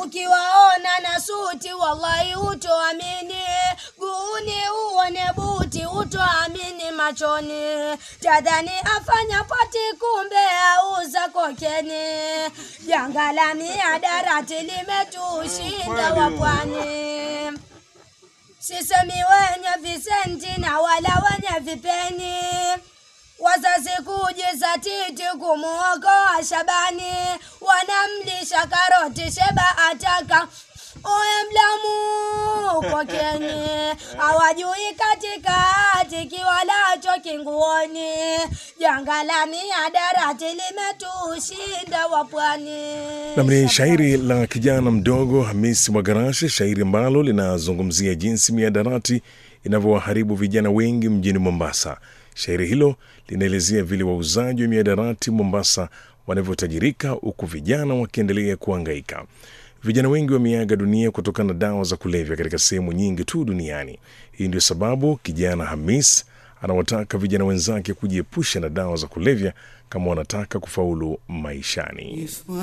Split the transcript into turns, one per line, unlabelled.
ukiwaona na suti wallahi utoamini guuni uone buti utoamini machoni tadhani afanya pati kumbe auza kokeni janga la miadarati limetushinda wapwani sisemi wenye visenti na wala wenye vipeni wazazi kujizatiti kumuokoa Shabani, wanamlisha karoti Sheba ataka oye mlamu kokeni, hawajui katikati kiwalacho kinguoni, janga la miadarati limetushinda wapwani.
Nam ni shairi la kijana mdogo Hamisi Mwagarashe, shairi ambalo linazungumzia jinsi miadarati inavyowaharibu vijana wengi mjini Mombasa. Shairi hilo linaelezea vile wauzaji wa miadarati Mombasa wanavyotajirika huku vijana wakiendelea kuangaika. Vijana wengi wameaga dunia kutokana na dawa za kulevya katika sehemu nyingi tu duniani. Hii ndio sababu kijana Hamis anawataka vijana wenzake kujiepusha na dawa za kulevya kama wanataka kufaulu maishani.